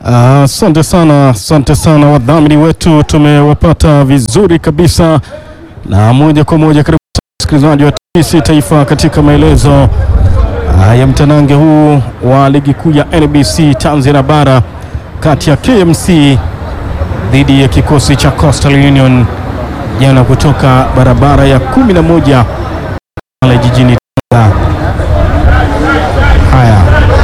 Asante uh, sana, asante sana wadhamini wetu, tumewapata vizuri kabisa, na moja kwa moja karibu msikilizaji wa TBC Taifa katika maelezo uh, ya mtanange huu wa ligi kuu ya NBC Tanzania bara kati ya KMC dhidi ya kikosi cha Coastal Union jana kutoka barabara ya kumi na moja pale jijini Tanga. Haya,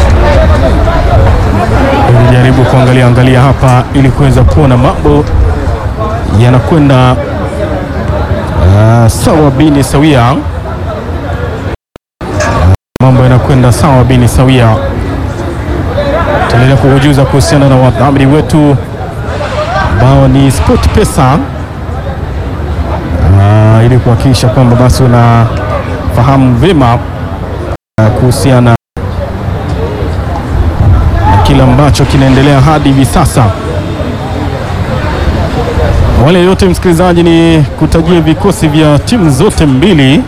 jaribu kuangalia angalia hapa ili kuweza kuona mambo yanakwenda uh, sawa bini sawia, mambo yanakwenda sawa bini sawia. Tutaendelea kukujuza kuhusiana na wadhamini wetu ambao ni Sport Pesa uh, ili kuhakikisha kwamba basi unafahamu vyema uh, kuhusiana kile ambacho kinaendelea hadi hivi sasa. Wale yote msikilizaji, ni kutajia vikosi vya timu zote mbili.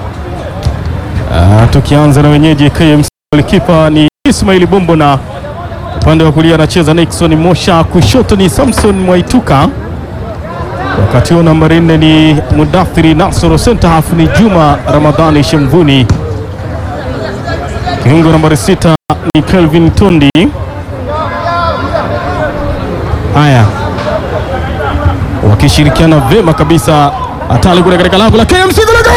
Uh, tukianza na wenyeji KMC, golikipa ni Ismaili Bombo na upande wa kulia anacheza Nixon Mosha, kushoto ni Samson Mwaituka, wakati huo nambari nne ni Mudathiri Nasoro, center half ni Juma Ramadhani Shemvuni, kiungo nambari sita ni Kelvin Tondi. Haya, wakishirikiana vema kabisa, hatari kule katika lango la KMC kule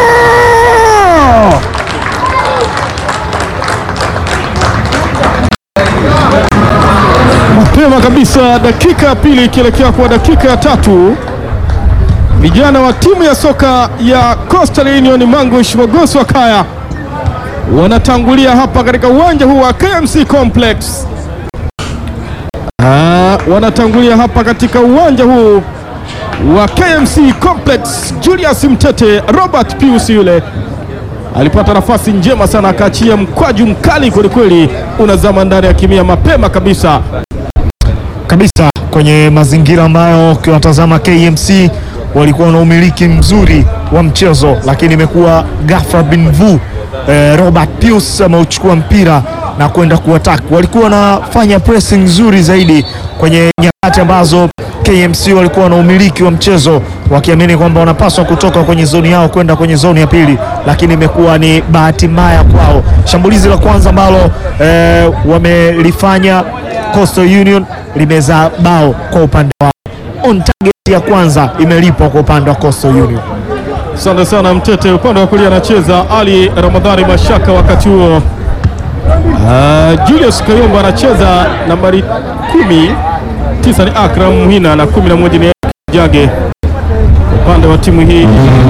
mapema kabisa, dakika ya pili ikielekea kwa dakika ya tatu, vijana wa timu ya soka ya Coastal Union Mangush Mogoso Kaya wanatangulia hapa katika uwanja huu wa KMC Complex. Ah, wanatangulia hapa katika uwanja huu wa KMC Complex. Julius Mtete, Robert Pius yule alipata nafasi njema sana, akaachia mkwaju mkali kwelikweli, unazama ndani ya kimia mapema kabisa kabisa kwenye mazingira ambayo ukiwatazama KMC walikuwa na umiliki mzuri wa mchezo, lakini imekuwa ghafla bin vu eh, Robert Pius ameuchukua mpira na kwenda kuattack. Walikuwa wanafanya pressing nzuri zaidi kwenye nyakati ambazo KMC walikuwa na umiliki wa mchezo wakiamini kwamba wanapaswa kutoka kwenye zoni yao kwenda kwenye zoni ya pili, lakini imekuwa ni bahati mbaya kwao. Shambulizi la kwanza ambalo eh, wamelifanya Coastal Union limezaa bao kwa upande wao. On target ya kwanza imelipwa kwa upande wa Coastal Union. Asante sana Mtete. Upande wa kulia anacheza Ali Ramadhani Mashaka, wakati huo uh, Julius Kayomba anacheza nambari kumi, tisa ni Akram Muhina na kumi na moja ni Jage. Upande wa timu hii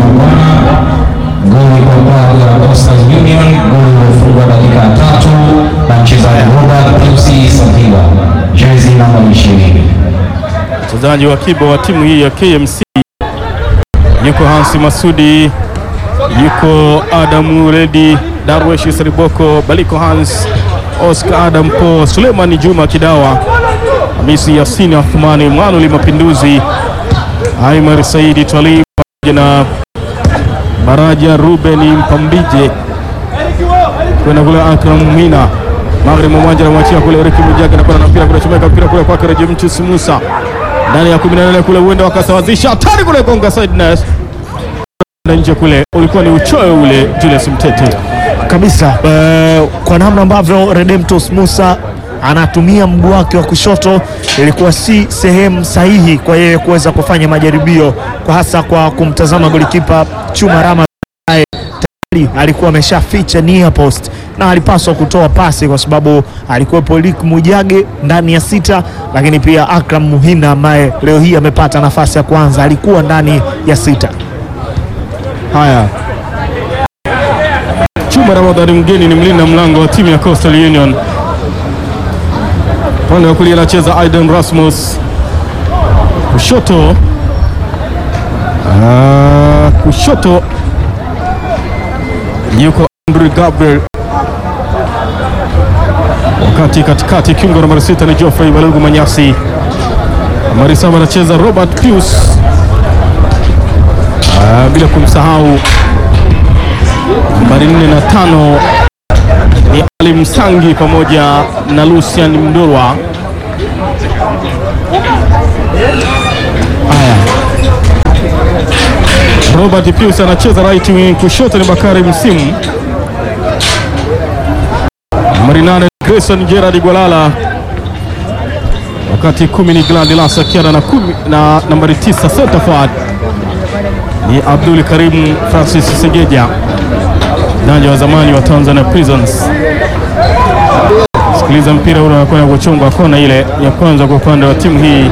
Goli kwa upande wa Coastal Union, goli lilofungwa dakika ya tatu na mchezaji Robert Pius Sakiwa, jezi namba 20. mchezaji wa kiba wa timu hii ya KMC yuko Hansi Masudi, yuko Adamu Redi, Darwesh Seriboko, Baliko Hans, Oscar Adam Po, Suleiman Juma Kidawa, Hamisi Yasini Athumani, Mwanuli Mapinduzi, Aimar Saidi Twalib pamoja na Baraja Ruben Mpambije kwenda kule Akram Mina magharibi mwa uwanja anamwachia kule Eric Mujaga na kwenda na mpira kule chomeka mpira kule kwake Rejemchus Musa ndani ya 18 kule, huenda wakasawazisha hatari kule gonga sideness na nje kule, ulikuwa ni uchoyo ule Julius Mtete. kabisa eh, kwa namna ambavyo Redemptus Musa anatumia mguu wake wa kushoto ilikuwa si sehemu sahihi kwa yeye kuweza kufanya majaribio, kwa hasa kwa kumtazama golikipa Chuma Rama ambaye tayari alikuwa ameshaficha near post na alipaswa kutoa pasi kwa sababu alikuwepo Elik Mujage ndani ya sita, lakini pia Akram Muhina ambaye leo hii amepata nafasi ya kwanza alikuwa ndani ya sita. Haya, Chuma Ramadhani mgeni ni mlinda mlango wa timu ya Coastal Union. Upande wa kulia anacheza Aiden Rasmus, kushoto ah, kushoto yuko Andrew Gabriel, wakati katikati kiungo nambari sita ni Geoffrey Balugu Manyasi. Nambari saba anacheza Robert Pius, ah, bila kumsahau nambari nne na tano ni Ali Msangi pamoja na Lucian Mdorwa. Haya, Robert Pius anacheza right wing, kushoto ni Bakari Msimu, nambari nane Grayson Gerard Gwalala, wakati kumi ni Gladys Akiana na kumi na nambari tisa center forward ni Abdul Karim Francis Segeja, mchezaji wa zamani wa Tanzania Prisons. Sikiliza mpira ule unakwenda kuchongwa kona ile ya kwanza kwa upande wa timu hii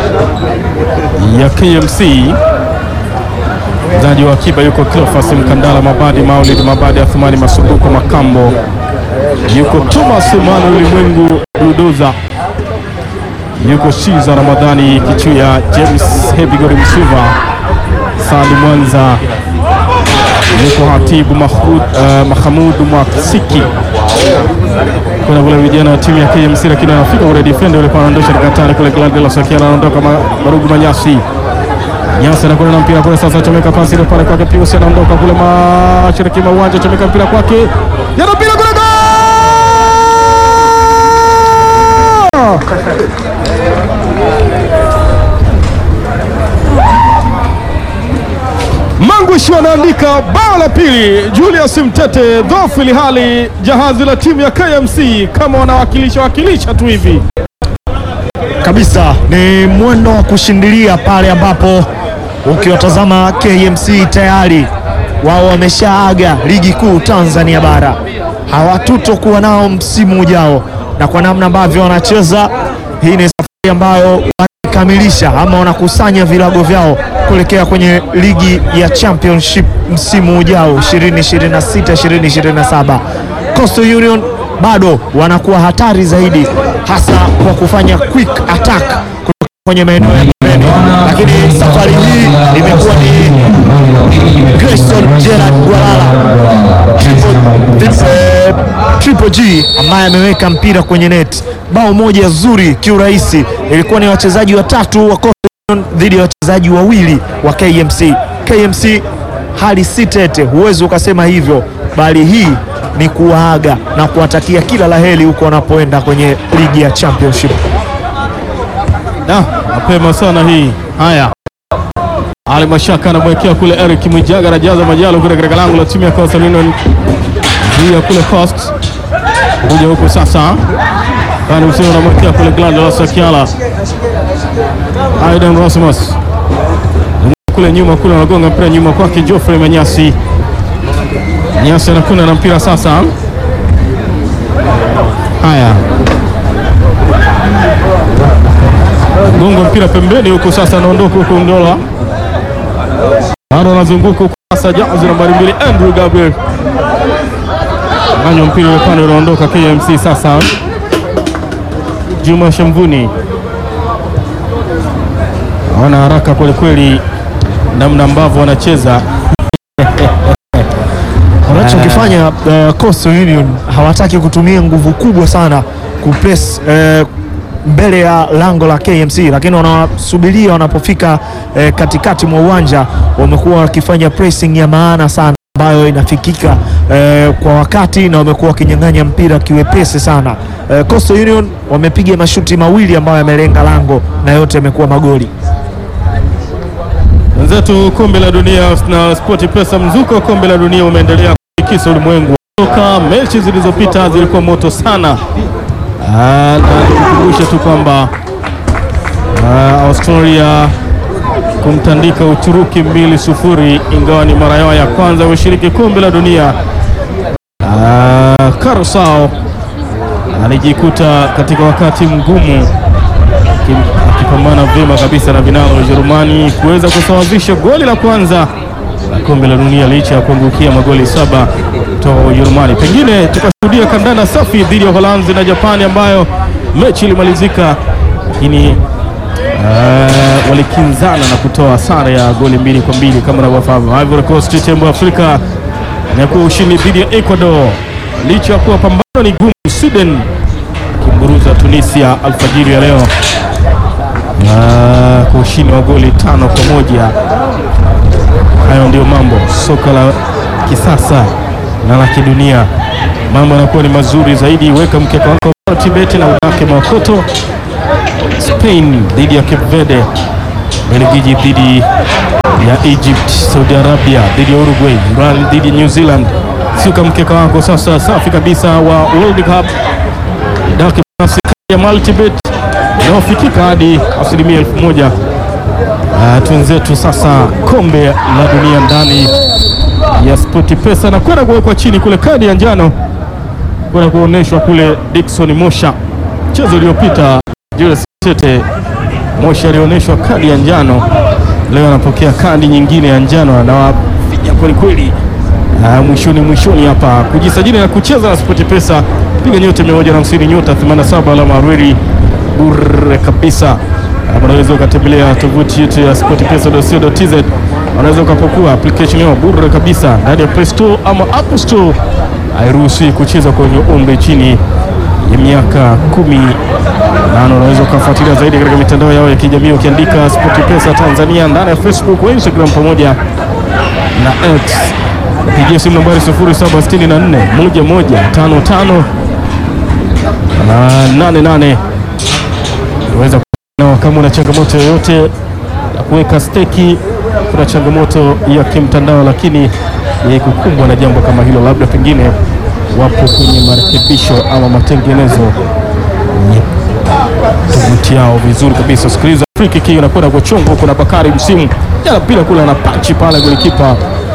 ya KMC. Mchezaji wa akiba yuko Cleophas Mkandala, Mabadi Maulid, Mabadi Athumani Masumbuko Makambo, yuko Thomas Emmanuel Mwengu Budoza, yuko Shiza Ramadhani Kichuya, James Hebigori Msuva, Sali Mwanza, yuko Hatibu Mahmud, uh, Mahamudu Mwakisiki kuna kule vijana wa timu ya KMC, lakini anafika kule defender yule anaondosha katani kule Gladys Sakiana anaondoka ma- Marugu Manyasi Nyasi anakwenda na mpira kule sasa, chomeka pasi ile pale kwake Pius, anaondoka kule mashariki mwa uwanja, chomeka mpira kwake, yana mpira kule goal! Mangush wanaandika bao la pili. Julius Mtete dhofu, ili hali jahazi la timu ya KMC kama wanawakilisha wakilisha tu hivi. kabisa ni mwendo wa kushindilia pale ambapo ukiwatazama KMC tayari wao wameshaaga ligi kuu Tanzania bara, hawatutokuwa nao msimu ujao, na kwa namna ambavyo wanacheza, hii ni safari ambayo wanakamilisha ama wanakusanya vilago vyao kuelekea kwenye ligi ya championship msimu ujao 2026 2027. Coastal Union bado wanakuwa hatari zaidi, hasa kwa kufanya quick attack kutoka kwenye maeneo ya pembeni, lakini safari hii imekuwa ni Grayson Gerard Gwalala eh, Triple G ambaye ameweka mpira kwenye net. Bao moja zuri kiurahisi, ilikuwa ni wachezaji watatu wa Coastal Union dhidi ya wachezaji wawili wa KMC. KMC hali si tete, huwezi ukasema hivyo, bali hii ni kuwaaga na kuwatakia kila laheri huko wanapoenda kwenye ligi ya championship. Da, mapema sana hii. Haya, Ali Mashaka anamwekea kule Eric Mwijaga, anajaza majalo kule katika lango la timu ya Coastal Union juu ya kule Coast kuja huku sasa, Bani Msio anamwekea kule Gladys Sakiala, Aidan Rosmus kule nyuma kule anagonga mpira nyuma kwake Geoffrey Manyasi. Nyasi anakwenda na mpira sasa. Haya, gonga mpira pembeni huku sasa, anaondoka huku Ndola bado anazunguka huku sasa, jazi nambari mbili Andrew Gabriel anywa mpira ule pande unaondoka KMC sasa. Juma Shamvuni wana haraka kwelikweli, namna ambavyo wanacheza Wanachokifanya uh, Coastal Union hawataki kutumia nguvu kubwa sana kupress uh, mbele ya lango la KMC, lakini wanasubiria wanapofika uh, katikati mwa uwanja, wamekuwa wakifanya pressing ya maana sana ambayo inafikika uh, kwa wakati na wamekuwa wakinyang'anya mpira kiwepesi sana. Uh, Coastal Union wamepiga mashuti mawili ambayo yamelenga lango na yote yamekuwa magoli. wenzetu. Kombe la dunia na Sport Pesa, mzuko wa kombe la dunia umeendelea kutikisa ulimwengu. Toka mechi zilizopita zilikuwa moto sana. Ah, na nikukumbushe tu kwamba ah, Australia kumtandika Uturuki mbili sufuri, ingawa ni mara yao ya kwanza kushiriki kombe la dunia. Ah, Karusao alijikuta katika wakati mgumu aki- akipambana vyema kabisa na vinara wa Ujerumani kuweza kusawazisha goli la kwanza la kombe la dunia licha ya kuangukia magoli saba kutoka Ujerumani. Pengine tukashuhudia kandanda safi dhidi ya Uholanzi na Japani ambayo mechi ilimalizika, lakini uh, walikinzana na kutoa sare ya goli mbili kwa mbili kama unavyofahamu. Ivory Coast tembo wa Afrika inakuwa ushindi dhidi ya Ecuador licha ya kuwa pambano ni gumu. Sweden akimburuza Tunisia alfajiri ya leo Ah, kwa ushindi wa goli tano kwa moja. Hayo ndio mambo soka la kisasa na la kidunia, mambo yanakuwa ni mazuri zaidi. Weka mkeka wako Tibeti na unake makoto Spain dhidi ya Cape Verde, Belgiji dhidi ya Egypt, Saudi Arabia dhidi ya Uruguay, Iran dhidi ya New Zealand. Suka mkeka wako sasa safi kabisa wa World Cup daki nafasi ya multibet inayofikika hadi asilimia elfu moja. Uh, twenzetu sasa kombe la dunia ndani ya Spoti Pesa na kwenda kuwekwa chini kule, kadi ya njano kwenda kuonyeshwa kule Dickson Mosha. Mchezo uliopita Julius Tete Mosha alionyeshwa kadi ya njano, leo anapokea kadi nyingine ya njano, anawafinya kweli kweli. Uh, mwishoni mwishoni hapa kujisajili na kucheza na Spoti Pesa, piga nyota 150 nyota 87 alama arweli bure kabisa. Uh, unaweza ukatembelea tovuti yetu ya sportpesa.co.tz, unaweza ukapokua application yao bure kabisa ndani ya Play Store ama App Store. Hairuhusi kucheza kwenye umri chini ya miaka kumi nane. Unaweza ukafuatilia zaidi katika mitandao yao ya kijamii ukiandika SportPesa Tanzania ndani ya Facebook, Instagram pamoja na X. Pigia simu nambari 0764 1155 88 unaweza kuona kama una changamoto yoyote ya kuweka steki, kuna changamoto ya kimtandao, lakini ya kukumbwa na jambo kama hilo, labda pengine wapo kwenye marekebisho ama matengenezo ya tovuti yao vizuri kabisa. Sikiliza free kick hiyo inakwenda kwa chongo, kuna Bakari Msimu jana pila kule ana panchi pale golikipa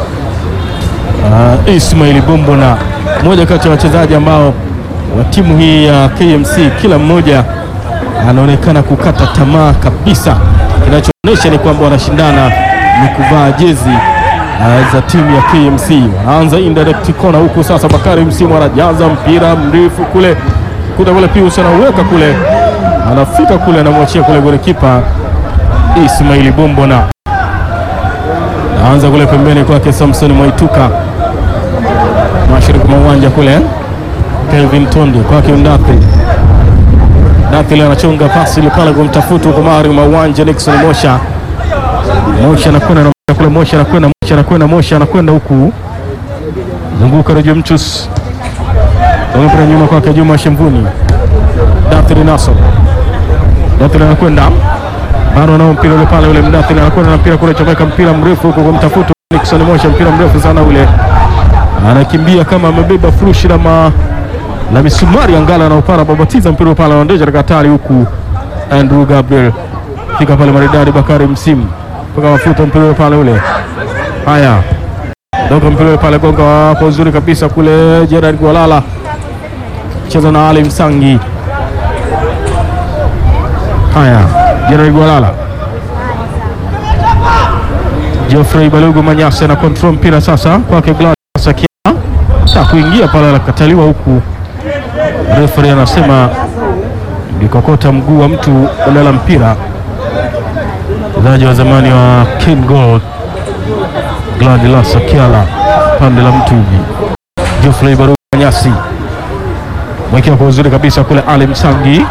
uh, Ismail Bombo na mmoja kati ya wachezaji ambao wa timu hii ya KMC kila mmoja anaonekana kukata tamaa kabisa. Kinachoonyesha ni kwamba wanashindana ni kuvaa jezi uh, za timu ya KMC. Wanaanza indirect corner huku sasa, Bakari Msimu anajaza mpira mrefu kule kuta kule, Pius anauweka kule, anafika kule, anamwachia kule golikipa Ismaili Bombo na naanza kule pembeni kwake Samson Mwaituka, mashariki mwa uwanja kule Kelvin Tondi kwake Ndathi Dathil anachonga pasi ile pale kumtafuta huko mari mwa uwanja Nixon Mosha. Mosha anakwenda na kule, Mosha anakwenda, Mosha anakwenda, Mosha anakwenda huku, zunguka Rejo Mchus mpira nyuma kwake Juma Shemvuni. Dathil Naso, Dathil anakwenda bado nao mpira ule pale, ule Mdathil anakwenda na mpira kule, chomeka mpira mrefu huko kumtafuta Nixon Mosha, mpira mrefu sana ule, anakimbia kama amebeba furushi la ma la misumari angala na upara babatiza mpira pale anaondoja katika hatari huku Andrew Gabriel fika pale maridadi Bakari Msimu mpaka mafuta mpira pale ule. Haya, doka mpira pale gonga hapo uzuri kabisa kule. Gerard Gwalala cheza na Ali Msangi. Haya, Gerard Gwalala, Geoffrey Balugu Manyasa na control mpira sasa kwake Gladys Sakia ta kuingia pale anakataliwa huku Referee anasema nikokota mguu wa mtu ulala mpira. Mchezaji wa zamani wa Ken Gold Gladys Sakiala pande la mtu hivi. Geoffrey Baruga Nyasi mwekea kwa uzuri kabisa kule, Ali Msangi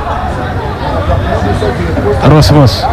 Rosmus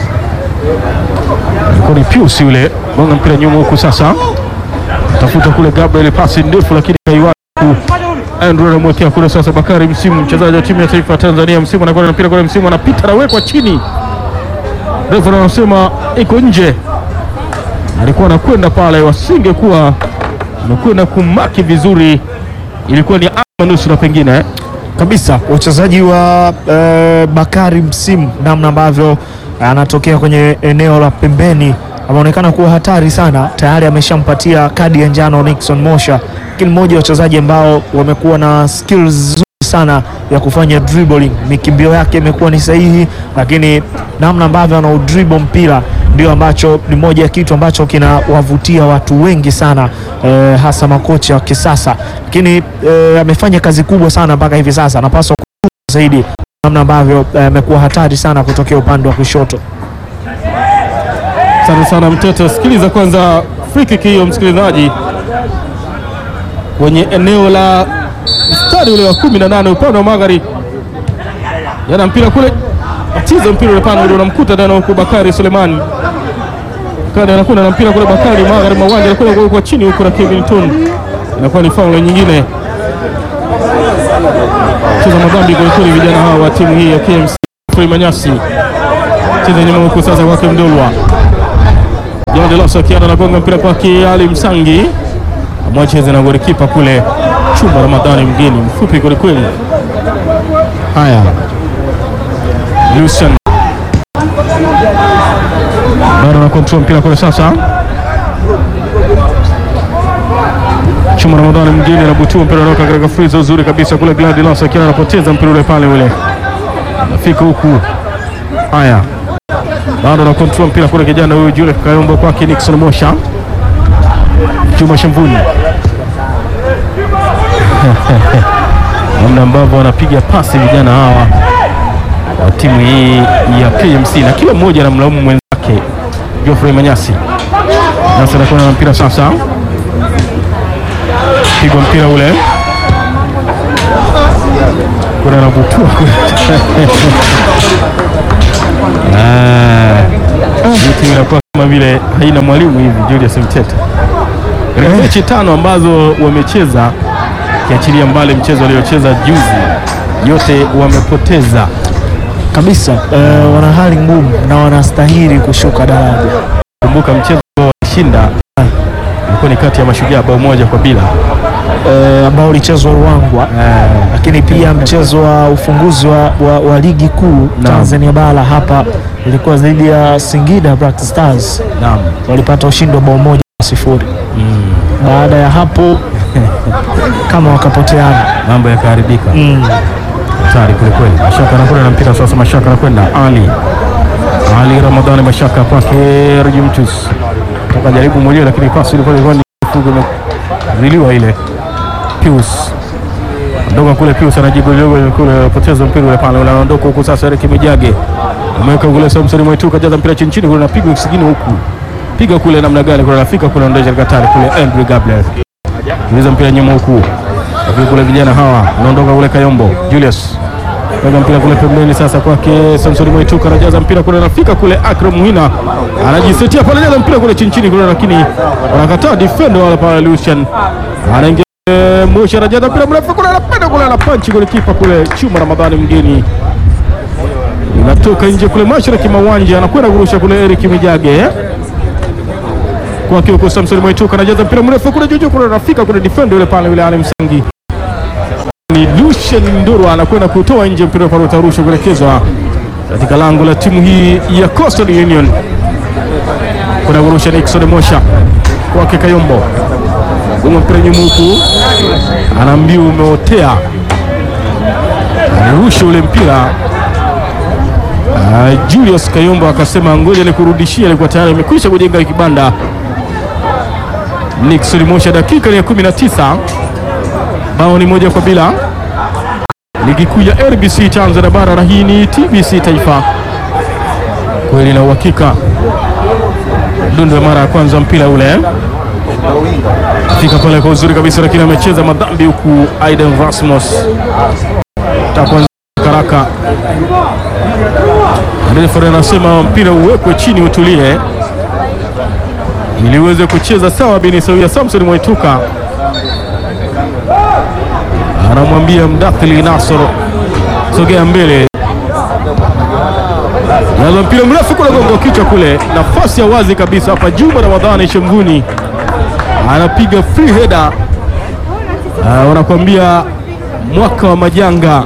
ni Pius yule gonga mpira nyuma huku, sasa tafuta kule Gabriel, pasi ndefu lakini kaiwa Andrew anamwekea kule sasa. Bakari Msimu, mchezaji wa timu ya taifa ya Tanzania. Msimu anakwenda na mpira kule, Msimu anapita, anawekwa chini, refa anasema iko nje. Alikuwa anakwenda pale, wasingekuwa amekwenda kumaki vizuri, ilikuwa ni ama nusura pengine eh? kabisa wachezaji wa eh, Bakari Msimu, namna ambavyo anatokea kwenye eneo la pembeni ameonekana kuwa hatari sana. Tayari ameshampatia kadi ya njano Nixon Mosha, lakini mmoja wa wachezaji ambao wamekuwa na skills nzuri sana ya kufanya dribbling. Mikimbio yake imekuwa ni sahihi, lakini namna ambavyo ana dribble mpira ndio ambacho ni moja ya kitu ambacho kinawavutia watu wengi sana eh, hasa makocha wa kisasa, lakini eh, amefanya kazi kubwa sana mpaka hivi sasa, anapaswa kuchunga zaidi namna ambavyo amekuwa eh, hatari sana kutokea upande wa kushoto. Asante sana Mtete. Sikiliza kwanza free kick hiyo, msikilizaji, kwenye eneo la mstari ule wa kumi na nane upande wa magharibi, yana mpira kule, atiza mpira ule pale, unamkuta tena huko Bakari Sulemani Bakari anakwenda na mpira kule, Bakari magharibi mawanja anakwenda kwa chini huko na Kevin Ton, inakuwa ni faul nyingine, cheza madhambi kwelikweli, vijana hawa wa timu hii ya KMC Geoffrey Manyasi cheza nyuma huku sasa kwake Mdulwa John Delos akiana anagonga mpira kwake Ali Msangi amwacheze na golikipa kule Chuma Ramadhani mgeni mfupi kwelikweli. Haya, Lucian bado na control mpira kule sasa. Chuma Ramadhani mgeni anabutua mpira unaoka katika friza uzuri kabisa kule. Gladilos akiwa anapoteza mpira ule pale ule, anafika huku. Haya, bado na control mpira kule, kijana huyu Julius Kayombo kwake Nixon Mosha, Juma Shamvuni namna ambavyo wanapiga pasi vijana hawa wa timu hii ya KMC na kila mmoja anamlaumu mwenzake. Geoffrey Manyasi sasa anakuwa na mpira sasa, pigwa mpira ule kuna anabutua kule. Ah, hii timu inakuwa kama vile haina mwalimu hivi. Julius Mtete katika mechi tano ambazo wamecheza kiachilia mbali mchezo waliocheza juzi, yote wamepoteza kabisa. Eh, wana hali ngumu na wanastahili kushuka daraja. Kumbuka mchezo walishinda ilikuwa ni kati ya Mashujaa bao moja kwa bila. eh, ambao ulichezwa Ruangwa, lakini pia mchezo wa ufunguzi wa, wa, wa ligi kuu Tanzania bara hapa ilikuwa dhidi ya Singida Black Stars, Naam. walipata ushindi wa bao moja kwa sifuri. Baada ya hapo kama wakapoteana Mambo yakaharibika. mm. Hatari kweli kweli. Mashaka anakwenda na mpira sasa, Mashaka anakwenda Ali Ali Ramadhani, Mashaka kwake Rujimtus toka jaribu mwenyewe, lakini pasi ilikuwa ilikuwa ni fugo imeziliwa ile. Pius ondoka kule, Pius anajibu dogo kule, poteza mpira ule pale, unaondoka huku sasa. Eric Mijage ameweka kule, Samson Mwitu kajaza mpira chini chini kule, napigwa kisigini huku, piga kule namna gani kule, anafika kule, ondesha katari kule, Andrew Gabriel Tuliza mpira nyuma huku. Lakini kule vijana hawa unaondoka kule Kayombo. Julius. Weka mpira kule pembeni sasa kwake Samson Mwaituka anajaza mpira kule anafika kule Akram Muhina. Anajisetia pale anajaza mpira kule chini chini kule lakini wanakataa defender wala pale Lucian. Anaingia Mosha anajaza mpira mrefu kule anapenda kule anapanchi kule kipa kule Chuma Ramadhani mgeni. Inatoka nje kule mashariki mwa uwanja anakwenda kurusha kule Eric Mijage kwake huko Samson Mwaituka anajaza mpira mrefu kule juju kule anafika kule defender yule pale yule Ali Msangi ni Lucien Nduru anakwenda kutoa nje mpira pale utarushwa kuelekezwa katika lango la timu hii ya Coastal Union. Kuna kurusha Nixon Mosha kwake Kayombo, gonga mpira nyuma huku, anaambiwa umeotea, alirusha ule mpira Ah, Julius Kayombo akasema ngoja nikurudishie, alikuwa tayari amekwisha kujenga kibanda. Nixon Mosha, dakika ni ya 19, bao ni moja kwa bila. Ligi kuu ya RBC Tanzania bara, na hii ni TBC Taifa, kweli na uhakika. Dundo ya mara ya kwanza mpira ule fika pale kwa uzuri kabisa, lakini amecheza madhambi huku Aiden Rasmus takwanza karaka Refa anasema mpira uwekwe chini utulie, ili uweze kucheza sawa. Bini sawia. Samson Mwaituka anamwambia Mdathili Nasoro, sogea mbele, naza mpira mrefu kule, gongo kichwa kule, nafasi ya wazi kabisa hapa. Juma Ramadhani Shemguni anapiga free header. Ah, wanakuambia mwaka wa majanga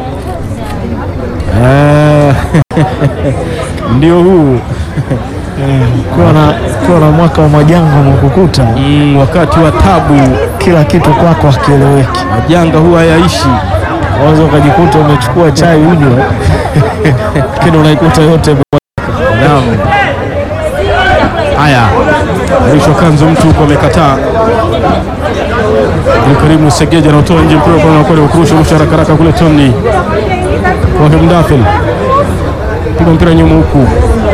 Eh, ndio huu kuwa na, kuwa na mwaka wa majanga umekukuta, mm, wakati wa tabu. kila kitu kwako hakieleweki. Majanga huwa hayaishi. Unaweza ukajikuta umechukua chai unywe, lakini unaikuta yote Naam. Haya, Aisha Kanzo mtu huko amekataa. Ni Karimu Segeja anatoa nje mpira kwa anakwenda kurusha rusha haraka haraka kule Tony. Kwa Mdafil. Piga mpira nyuma huku.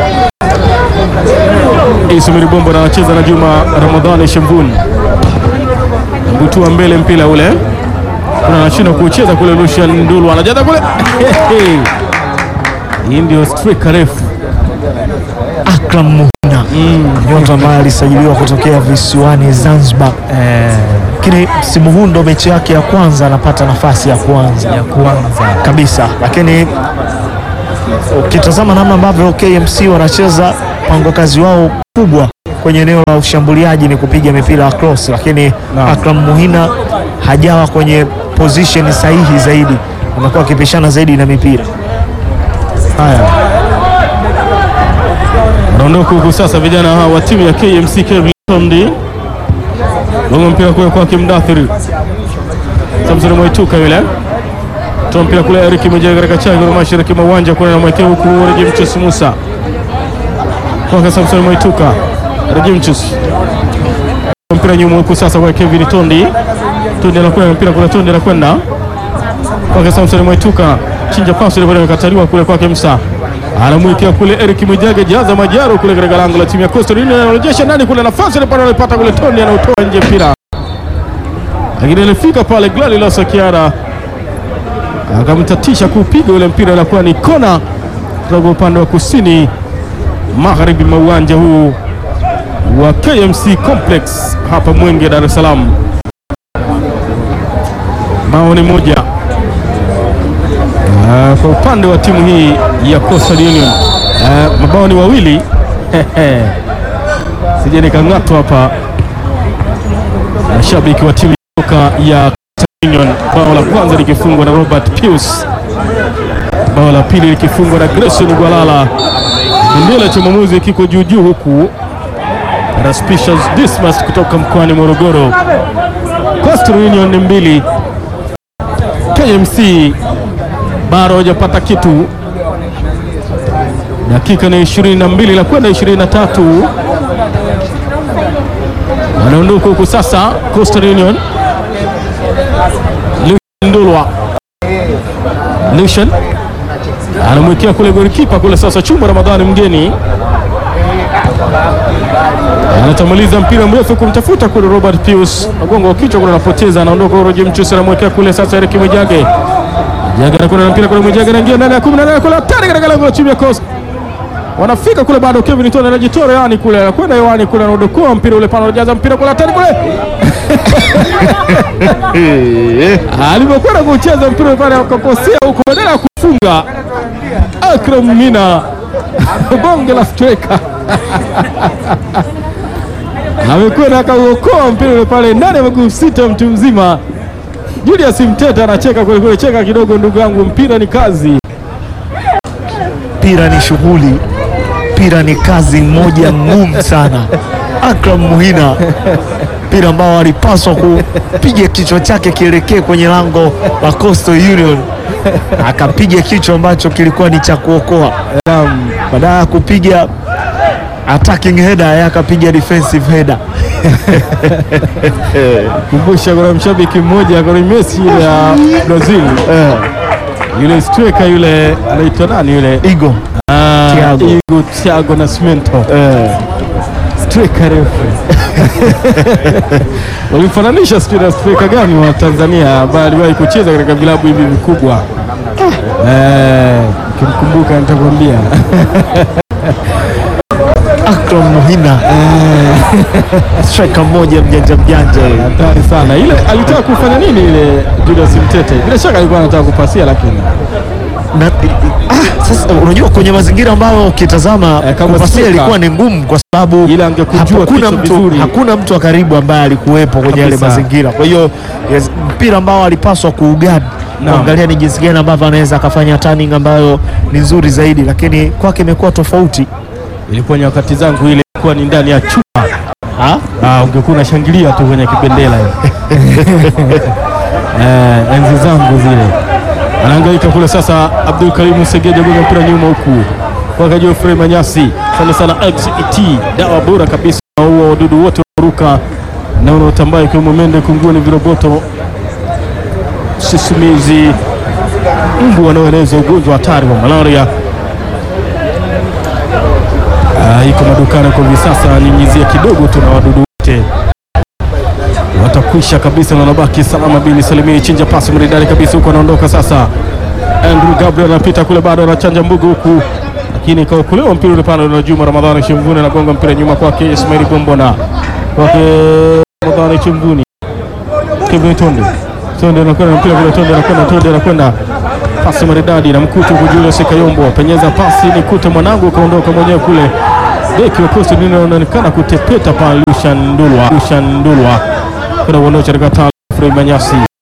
Ismail Bombo na anacheza na Juma Ramadhani Shambuni. Butua mbele mpira ule. Kuna anashinda kucheza kule Lucian Ndulu anajaza kule. Hii ndio striker refu. Akram Muhina nyota ambaye alisajiliwa kutokea visiwani Zanzibar, lakini msimu huu ndo mechi yake ya kwanza anapata nafasi ya kwanza ya kwanza kabisa, lakini ukitazama namna ambavyo KMC wanacheza, mpango kazi wao kubwa kwenye eneo la ushambuliaji ni kupiga mipira ya cross, lakini Naam. Akram Muhina hajawa kwenye position sahihi zaidi, amekuwa akipishana zaidi na mipira. Haya, wanaondoka huku sasa vijana hawa wa timu ya KMC Kevin Tondi gonga mpira kule kwake Mdathiri Samson Mwaituka yule toa mpira kule Eric Mwijega katika chango la mashariki mwa uwanja kule anamwekea huku Rejimchus Musa kwake Samson Mwaituka Rejimchus mpira nyuma huku sasa kwa Kevin Tondi Tondi anakwenda mpira kule Tondi anakwenda kwake Samson Mwaituka chinja pasi ile bado imekataliwa kule kwake Msa anamwekea kule Eric Mwijage jaza majaro kule katika lango la timu ya Coastal Union anarejesha ndani kule nafasi ile pale anapata kule Tondi anautoa nje mpira lakini alifika pale Glali la Sakiara akamtatisha kupiga ule mpira, inakuwa ni kona kutoka upande wa kusini magharibi mwa uwanja huu wa KMC Complex hapa Mwenge, Dar es Salaam. Bao ni moja Ah, kwa upande wa timu hii ya Coastal Union. Ah, mabao ni wawili sije nikang'atwa hapa mashabiki wa timu kutoka ya Coastal Union. Bao la kwanza likifungwa na Robert Pius, bao la pili likifungwa na Grayson Gwalala. Bendera cha mwamuzi kiko juu juu, huku Raspicious Dismas kutoka mkoani Morogoro. Coastal Union ni mbili, KMC bado hajapata kitu. Dakika ni 22 na kwenda 23, wanaondoka huku sasa. Coastal Union Lucian Ndulwa, Lucian anamwekea kule golikipa kule sasa, Chumba Ramadhani mgeni anatamaliza mpira mrefu kumtafuta kule Robert Pius, mgongo wa kichwa kule anapoteza, anaondoka Roger Mchusi, anamwekea kule sasa Eric Mwijage Mwijage anakwenda na mpira kule, Mwijage anaingia ndani ya 18 kule, hatari katika lango la timu ya Coast. Wanafika kule bado, Kevin Tone anajitoa yani kule, anakwenda hewani kule, anaodokoa mpira ule pale, anajaza mpira kule, hatari kule alipokwenda kucheza mpira pale akakosea huko, badala ya kufunga Akram Mina bonge la striker amekwenda akauokoa mpira ule pale ndani ya miguu sita, mtu mzima. Julius Mteta anacheka kweli kweli, cheka kidogo ndugu yangu, mpira ni kazi. Mpira ni shughuli, mpira ni kazi moja ngumu sana. Akram Muhina, mpira ambao alipaswa kupiga kichwa chake kielekee kwenye lango la Coastal Union, akapiga kichwa ambacho kilikuwa ni cha kuokoa. Badala ya kupiga attacking header, yeye akapiga defensive header. Kumbusha kuna mshabiki mmoja kwa Messi ile ya Brazil Eh, yule striker yule anaitwa nani yule? Igo Ah, Thiago. Igo Thiago Nascimento eh, striker refu walimfananisha sijui na striker gani wa Tanzania ambaye aliwahi kucheza katika vilabu hivi vikubwa. Eh, ukimkumbuka nitakwambia. Akram Muhina striker mmoja mjanja mjanja yule. Hatari sana ile. Alitaka kufanya nini ile Julius Mtete? Bila shaka alikuwa anataka kupasia, lakini na, ah, sasa unajua kwenye mazingira ambayo ukitazama Eh, kama kupasia striker. ilikuwa ni ngumu kwa sababu Ila angekujua hakuna kichwa mtu, vizuri. hakuna mtu wa karibu ambaye alikuwepo kwenye yale Kabisa. mazingira. Kwa hiyo yes, mpira ambao alipaswa kuugadi Naam. kuangalia ni jinsi gani ambavyo anaweza akafanya turning ambayo ni nzuri zaidi, lakini kwake imekuwa tofauti. ilikuwa nyakati zangu ile ilikuwa ni ndani ya chuma. Ah, ungekuwa unashangilia tu kwenye kibendera eh, enzi zangu zile. Anahangaika kule sasa, Abdul Karimu Segeja gonga mpira nyuma huku kwake Geoffrey Manyasi, sana sana XET, dawa bora kabisa huo wadudu wote waruka na unaotambaa ikiwemo mende, kunguni, viroboto, sisimizi, mbu wanaoeneza ugonjwa hatari wa malaria. Ah, iko madukani kwa hivi sasa, nyunyizia kidogo tu na wadudu wote watakwisha kabisa, na wanabaki salama. Bini Salimini chinja pasi maridadi kabisa huko, anaondoka sasa. Andrew Gabriel anapita kule, bado anachanja mbugu huku, lakini kaokolewa mpira ule pale na Juma Ramadhani Chimvuni, anagonga mpira nyuma kwake Ismail Gombona, kwake Ramadhani Chimvuni, Kevin Tonde Tonde anakwenda mpira kule, Tonde anakwenda, Tonde anakwenda pasi maridadi na mkutu kwa Julius Kayombo, penyeza pasi ni kute mwanangu, ukaondoka mwenyewe kule. Beki wa Coastal Union anaonekana kutepeta pale, Lushan Ndulwa, Lushan Ndulwa kuna uondosha katika tala Frei Manyasi